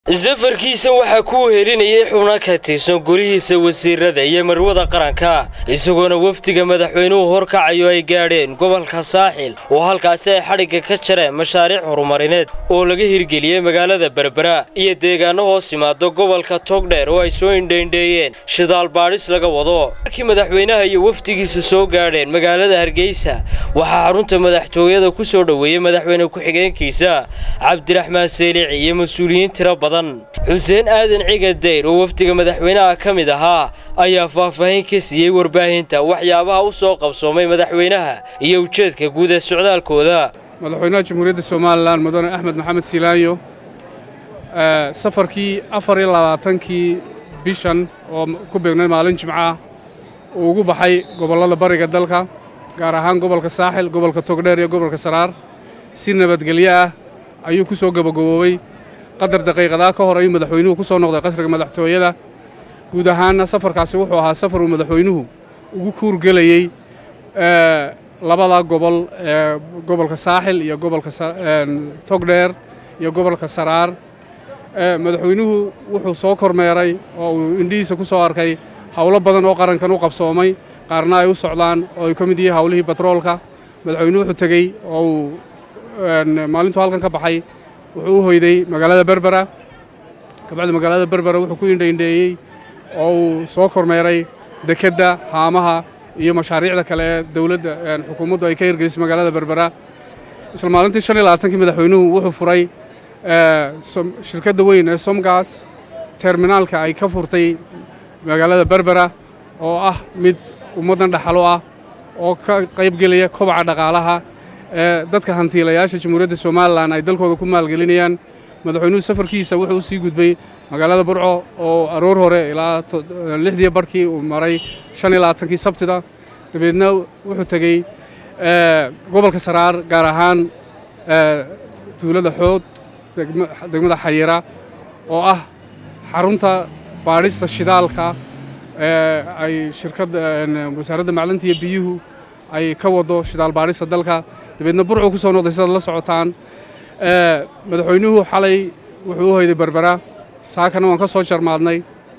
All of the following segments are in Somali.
safarkiisa waxaa ku wehelinayay xubno ka tirsan golihiisa wasiirada iyo marwada qaranka isagoona wafdiga madaxweynuhu horkacayo ay gaadheen gobolka saaxil oo halkaasi ay xadhigga ka jareen mashaariic horumarineed oo laga hirgeliyey magaalada berbera iyo deegaano hoos yimaado gobolka togdheer oo ay soo indhaindheeyeen shidaal baadhis laga wado markii madaxweynaha iyo wafdigiisu soo gaadheen magaalada hargeysa waxaa xarunta madaxtooyada ku soo dhoweeyey madaxweyne ku-xigeenkiisa cabdiraxmaan seelici iyo mas-uuliyiin tiro badan xuseen aadan ciga dayr oo wafdiga madaxweynaha ka mid ahaa ayaa faahfaahin ka siiyey warbaahinta waxyaabaha u soo qabsoomay madaxweynaha iyo ujeedka guud ee socdaalkooda madaxweynaha jamhuuriyadda somalilan mudane axmed maxamed silaanyo safarkii afar iyo labaatankii bishan oo ku beegnay maalin jimcaah uu ugu baxay gobollada bariga dalka gaar ahaan gobolka saaxil gobolka togdheer iyo gobolka saraar si nabadgelyo ah ayuu ku soo gabagaboobey qadar daqiiqadaa ka hor ayuu madaxweynuhu ku soo noqday qasriga madaxtooyada guud ahaanna safarkaasi wuxuu ahaa safar uu madaxweynuhu ugu kuurgelayey labada gobol ee gobolka saaxil iyo gobolka togdheer iyo gobolka saraar madaxweynuhu wuxuu soo kormeeray oo uu indhihiisa ku soo arkay howlo badan oo qarankan u qabsoomay qaarna ay u socdaan oo ay ka mid yihiin howlihii batroolka madaxweynuhu wuxuu tegey oo uu maalintuu halkan ka baxay wuxuu u hoyday magaalada berbera kabacdi magaalada berbera wuxuu ku indhaindheeyey oo uu soo kormeeray dekedda haamaha iyo mashaariicda kale ee dowladda xukuumaddu ay ka hirgelisay magaalada berbera isla maalintii shan iyo labaatankii madaxweynuhu wuxuu furay shirkadda weyn ee somgas terminaalka ay ka furtay magaalada berbera oo ah mid ummaddan dhaxalo ah oo ka qaybgelaya kobaca dhaqaalaha ee dadka hantiilayaasha jamhuuriyadda somalilan ay dalkooda ku maalgelinayaan madaxweynuhu safarkiisa wuxuu u sii gudbay magaalada burco oo aroor hore ilaa lixdii barhkii uu maray shan iyo labaatankii sabtida dabeedna wuxuu tegey gobolka saraar gaar ahaan tuulada xood degmada xayira oo ah xarunta baadhista shidaalka ee ay shirkadda wasaaradda macdanta iyo biyuhu ay ka wado shidaal baadhista dalka dabeedna burcuu ku soo noqday sidaad la socotaan madaxweynuhu xalay wuxuu u hoyday berbera saakana waan ka soo jarmaadnay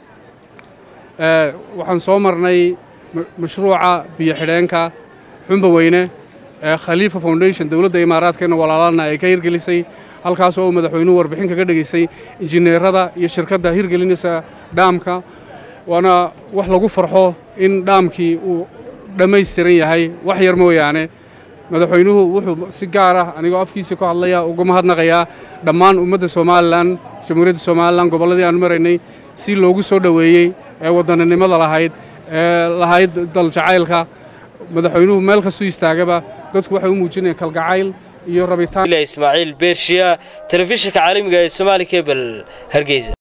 waxaan soo marnay mashruuca biyo xidheenka xumba weyne ee khaliifa foundation dowladda imaaraadkeena walaalana ay ka hirgelisay halkaas oo uu madaxweynuhu warbixin kaga dhegaystay injineerada iyo shirkadda hirgelinaysa dhaamka waana wax lagu farxo in dhaamkii uu dhammaystiran yahay wax yar mooyaane madaxweynuhu wuxuu si gaar ah anigoo afkiisii ku hadlaya uga mahadnaqayaa dhammaan ummadda somalilan jamhuuriyadda somalilan gobolladii aanu maraynay si loogu soo dhoweeyey ee waddaninimada lahayd ee lahayd daljacaylka madaxweynuhu meel kastuu istaagaba dadku waxay u muujinayaan kalgacayl iyo rabitaan ismaaciil beershiya telefishinka caalamiga ee somaali kebel hargeysa